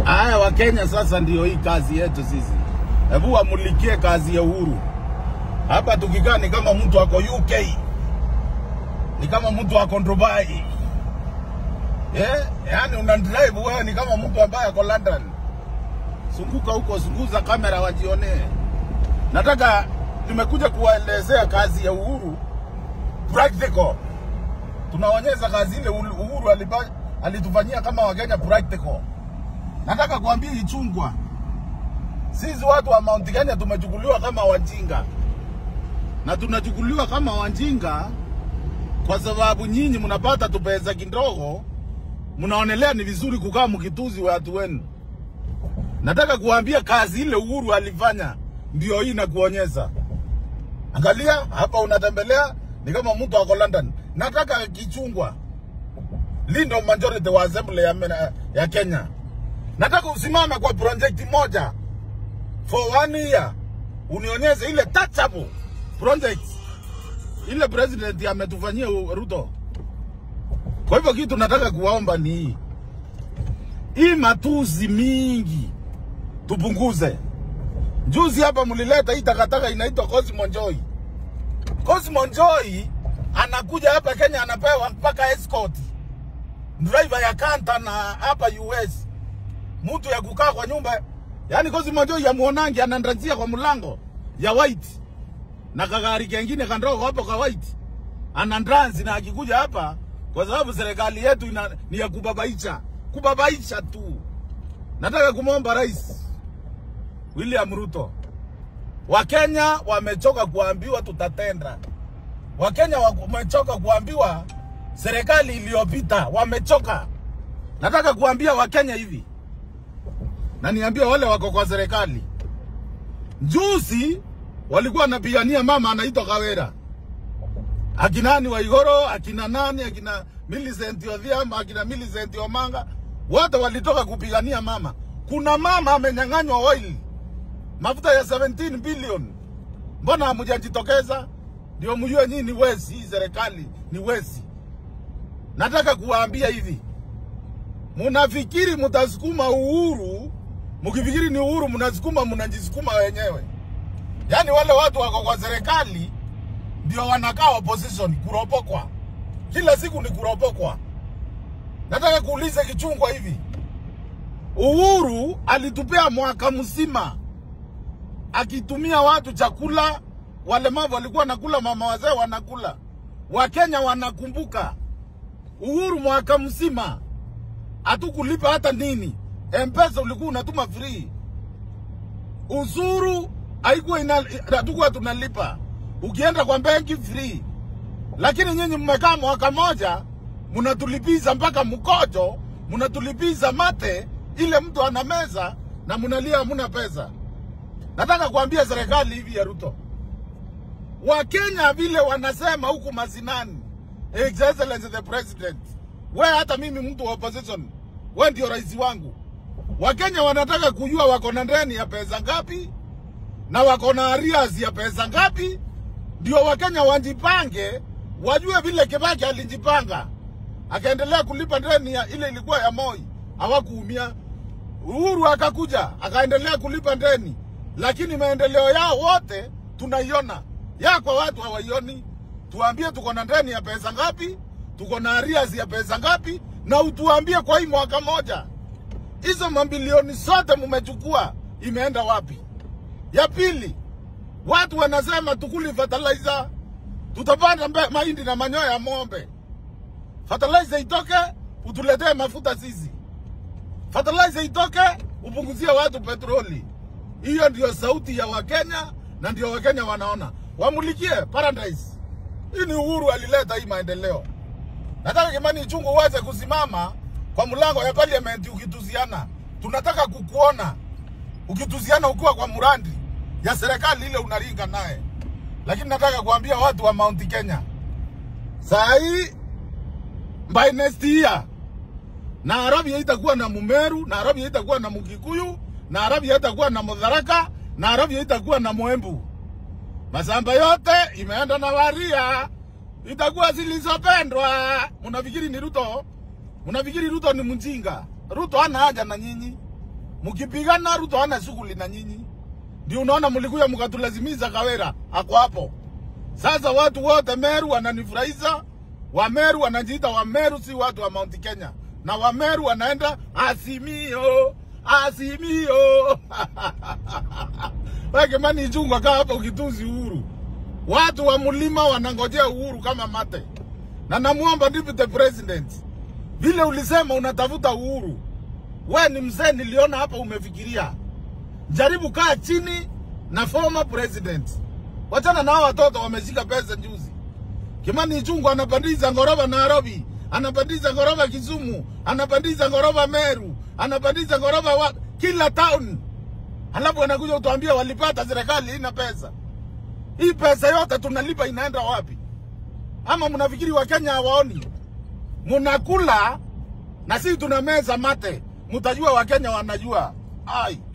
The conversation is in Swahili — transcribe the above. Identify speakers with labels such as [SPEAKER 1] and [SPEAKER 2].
[SPEAKER 1] Haya, Wakenya sasa ndio hii kazi yetu sisi. Hebu wamulikie kazi ya Uhuru. Hapa tukikaa ni kama mtu ako UK, ni kama mtu ako Dubai. Eh, yani una drive wewe ni kama mtu ambaye ako London. Zunguka huko, zunguza kamera wajionee. Nataka nimekuja kuwaelezea kazi ya Uhuru practical. Tunaonyesha kazi ile Uhuru aliba- alitufanyia kama Wakenya practical. Nataka kuambia Ichungwa, sisi watu wa Mount Kenya tumechukuliwa kama wajinga, na tunachukuliwa kama wajinga kwa sababu nyinyi mnapata tupesa kidogo, mnaonelea ni vizuri kukaa mkituzi watu wenu. Nataka kuambia kazi ile Uhuru alifanya ndio hii nakuonyesha. Angalia hapa, unatembelea ni kama mtu ako London. Nataka Kichungwa, Lindo majority wa assembly ya, mena- ya Kenya, nataka usimame kwa project moja for one year, unionyeshe ile touchable project ile president ametufanyia u- Ruto. Kwa hivyo kitu nataka kuwaomba ni hii hii matusi mingi tupunguze. Juzi hapa mlileta hii takataka inaitwa Cosmo Joy. Cosmo Joy anakuja hapa Kenya anapewa mpaka escort driver ya kanta na hapa US, mtu ya kukaa kwa nyumba. Yani Cosmo Joy ya muonangi anandrajia kwa mlango ya white na kagari kengine kandogo hapo ka white anandransi, na akikuja hapa, kwa sababu serikali yetu ina, ni ya kubabaisha kubabaisha tu. Nataka kumwomba Rais William Ruto, Wakenya wamechoka kuambiwa tutatenda. Wakenya wamechoka kuambiwa serikali iliyopita, wamechoka. Nataka kuambia Wakenya hivi, na niambie wale wako kwa serikali, juzi walikuwa wanapigania mama anaitwa Kawera, akina nani Waigoro, akina nani, akina Millicent Odhiambo, akina Millicent Omanga, wote walitoka kupigania mama. Kuna mama amenyang'anywa oil mafuta ya 17 billion, mbona hamjajitokeza? Ndio mjue nyinyi ni wezi, hii serikali ni wezi. Nataka kuwaambia hivi, munafikiri mutasukuma uhuru, mkifikiri ni uhuru mnasukuma, mnajisukuma wenyewe. Yaani wale watu wako kwa serikali ndio wanakaa opposition, kuropokwa kila siku ni kuropokwa. Nataka kuuliza Kichungwa hivi, Uhuru alitupea mwaka mzima akitumia watu chakula, walemavu walikuwa nakula, mama wazee wanakula, Wakenya wanakumbuka Uhuru mwaka mzima hatukulipa hata nini. Mpesa ulikuwa unatuma free, ushuru haikuwa ina hatukuwa tunalipa, ukienda kwa benki free. Lakini nyinyi mmekaa mwaka moja mnatulipiza mpaka mkojo, mnatulipiza mate ile mtu ana meza na mnalia hamuna pesa. Nataka kuambia serikali hivi ya Ruto, Wakenya vile wanasema huku mazinani, His Excellency the President, we hata mimi mtu wa opposition, we ndio rais wangu. Wakenya wanataka kujua wako na ndeni ya pesa ngapi na wako na arrears ya pesa ngapi, ndio Wakenya wajipange, wajue vile Kibaki alijipanga akaendelea kulipa ndeni ya ile ilikuwa ya Moi, hawakuumia. Uhuru akakuja akaendelea kulipa ndeni, lakini maendeleo yao wote tunaiona, ya kwa watu hawaioni. Tuambie tuko na ndeni ya pesa ngapi, tuko na arrears ya pesa ngapi, na utuambie kwa hii mwaka moja hizo mabilioni zote mmechukua imeenda wapi? Ya pili, watu wanasema tukuli fertilizer, tutapanda mbe- mahindi na manyoya ya ng'ombe. Fertilizer itoke, utuletee mafuta sisi. Fertilizer itoke, upunguzie watu petroli. Hiyo ndio sauti ya Wakenya na ndio Wakenya wanaona. Wamulikie Paradise. Hii ni Uhuru alileta hii maendeleo. Nataka Kimani Ichung'wah uweze kusimama kwa mlango ya parliament ukituziana. Tunataka kukuona ukituziana ukiwa kwa murandi ya serikali ile unaringa naye. Lakini nataka kuambia watu wa Mount Kenya, saa hii by next year Nairobi haitakuwa na Mumeru, Nairobi haitakuwa na Mukikuyu, Nairobi haitakuwa na Mudharaka, Nairobi haitakuwa na Mwembu. Masamba yote imeenda na Waria, itakuwa zilizopendwa. Mnafikiri ni Ruto? Mnafikiri Ruto ni mjinga? Ruto hana haja na nyinyi. mkipigana Ruto hana shughuli na nyinyi. Ndio unaona mlikuja mkatulazimiza Kawera ako hapo. Sasa watu wote Meru wananifurahisha, Wameru wanajiita Wameru, si watu wa Mount Kenya, na Wameru wanaenda Azimio, Azimio. Wewe Kimani Ichung'wah, kaa hapa ukituzi Uhuru. Watu wa mlima wanangojea Uhuru kama mate, na namuomba deputy president, vile ulisema unatafuta Uhuru, we ni mzee, niliona hapa umefikiria, jaribu kaa chini na former president, wachana na hao watoto wameshika pesa juzi. Kimani Ichung'wah anapandiza ngoroba Nairobi, anapandiza ngoroba Kisumu, anapandiza ngoroba Meru, anapandiza ngoroba wa kila town, alafu anakuja utuambia walipata serikali ina pesa. Hii pesa yote tunalipa inaenda wapi? Ama mnafikiri Wakenya hawaoni? Mnakula na sisi tunameza mate, mtajua Wakenya wanajua. Ai.